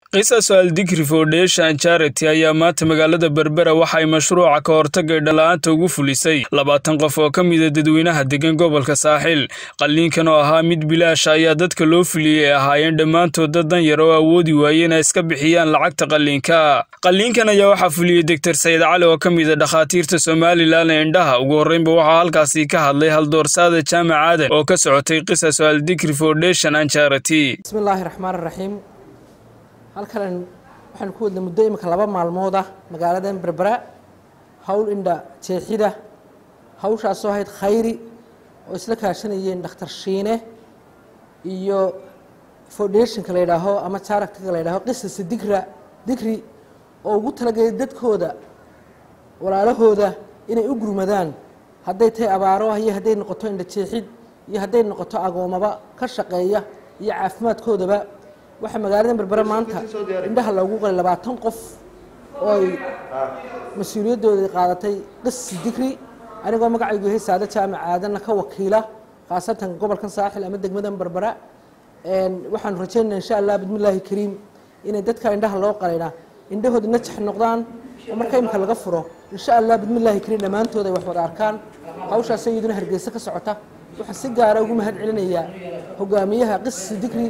qisas aldikri foundation charity ayaa maanta magaalada berbera waxay mashruuca ka hortagay dhala-aanta ugu fulisay labaatan qof oo ka mida dadweynaha degan gobolka saaxil qalliinkan oo ahaa mid bilaasha ayaa dadka loo fuliyey ay ahaayeen dhammaantood dad dan yar oo awoodi waayey inay iska bixiyaan lacagta qalliinka qalliinkan ayaa waxaa fuliyey doctor sayid cali oo ka mida dhakhaatiirta somalilan ee indhaha ugu horreynba waxaa halkaasi ka hadlay haldoorsaada jaamac aadan oo ka socotay qisas aldikri foundation and charity bismillaahi raxmaan raxiim halkan waxaan ku wadnay muddo imika laba maalmood ah magaaladan berbera howl indha jeexida hawshaasoo ahayd khayri oo isla kaashanayeen dhakhtar shiine iyo foundationka la yidhaaho ama charactiga la yidhaaho qisasa digra digri oo ugu talagelay dadkooda walaalahooda inay u gurmadaan hadday tahay abaaro iyo hadday noqoto indha jeexid iyo hadday noqoto agoomaba ka shaqeeya iyo caafimaadkoodaba waxaa magaalada berbera maanta indhaha loogu qalay labaatan qof oo ay mas-uuliyadooda qaadatay qisi digri anigoo magacaygu yahay saade jaamac aadanna ka wakiila khaasatan gobolkan saaxil ama degmadan berbera waxaanu rajaynaa insha allah bismillaahi kariim inay dadka indhaha loo qalayna indhahooda najax noqdaan oo marka imika laga furo insha allah bismillaahi kariim dhammaantood ay wax wada arkaan hawshaas iyaduna hargeysa ka socota waxaan si gaara ugu mahad celinayaa hogaamiyaha qisi digri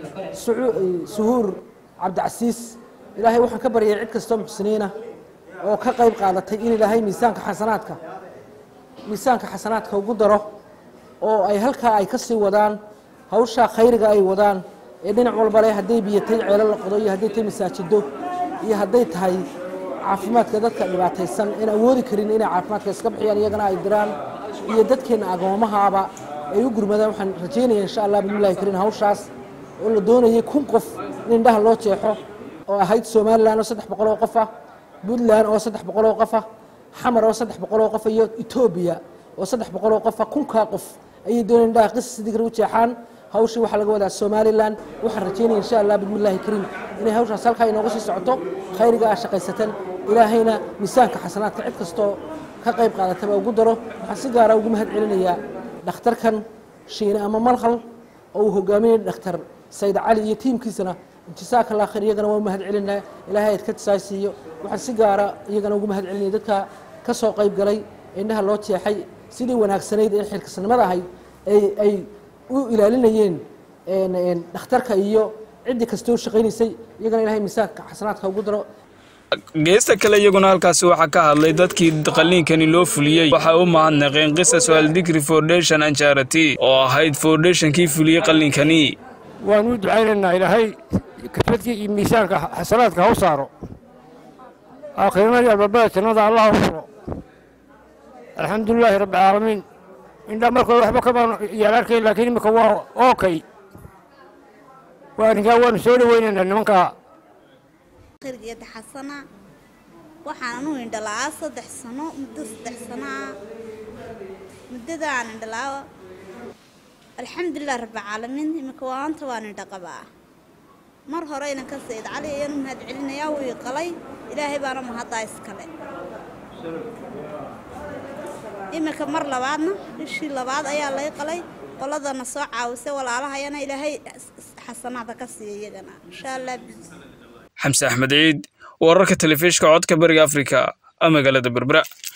suhuur cabdicasiis ilaahay waxaan ka baryay cid kastoo muxsiniina oo ka qayb qaadatay in ilaahay miisaanka xasanaadka miisaanka xasanaadka ugu daro oo ay halkaa ay ka sii wadaan hawshaa khayriga ay wadaan ee dhinac walba leh hadday biyatay ceelo la qodo iyo hadday tahay masaajido iyo hadday tahay caafimaadka dadka dhibaataysan in awoodi karin inay caafimaadka iska bixiyaan iyagana ay diraan iyo dadkeenna agoomahaaba ay u gurmadaan waxaan rajaynaya insha allah bismillahi kariin hawshaas oo la doonayay kun qof in indhaha loo jeexo oo ahayd somalilan oo saddex boqol oo qof ah puntland oo saddex boqol oo qof ah xamar oo saddex boqol oo qof iyo etoobiya oo saddex boqol oo qof ah kunkaa qof ayay doonaya indhaha qisas digri u jeexaan hawshii waxaa laga wadaa somalilan waxaan rajaynaya insha allah bismillahi kariim inay hawshaas halkaa inooga sii socoto khayriga aa shaqaysatan ilaahayna miisaanka xasanaadka cid kastoo ka qayb qaadataba ugu daro waxaan si gaara ugu mahad celinayaa dhakhtarkan shiine ama malhal oo uu hogaaminaya dhakhtar sayid cali iyo tiimkiisana intisaaka allah khayr iyagana waa u mahad celinaa ilaahay ayd ka tisaasiiyo waxaan si gaara iyagana ugu mahad celinaya dadka ka soo qayb galay indhaha loo jeexay sidii wanaagsanayd ee xilkasnimada ahayd ay u ilaalinayeen dhakhtarka iyo ciddii kastoo shaqaynaysay iyagana ilahay miisaanka xasanaadka ugu daro geesta kale iyaguna halkaasi waxaa ka hadlay dadkii qalliinkani loo fuliyey waxay u mahadnaqeen qisas aldikri foundation and charity oo ahayd foundationkii fuliyey qalliinkani waan u ducaynaynaa ilaahay kasbadkii iyo miisaanka xasanaadka ha u saaro aakhirnadii albabada jannada allah u furo alxamdulilaahi rabbi caalamiin indhaa markooda waxba kamaan yaan arkayn laakiin imika waa ookay waa arrinkaa waanu soo dhaweynaynaa nimankaa khirgeeda xasana waxaan anu indhalaa saddex sano muddo saddex sano ah muddada aan indhalaa alxamdulilah rabbilcaalamiin iminka waanta waan indha qabaa mar hore inanka sayid cali ayaan u mahad celinayaa wuu ii qalay ilaahay baana mahaddaa iskale iminka mar labaadna bishii labaad ayaa lay qalay qoladana soo caawisay walaalahayana ilaahay xasanaada ka siiya iyagana insha allah xamse axmed ciid wararka telefishka codka bariga afrika magaalada berbera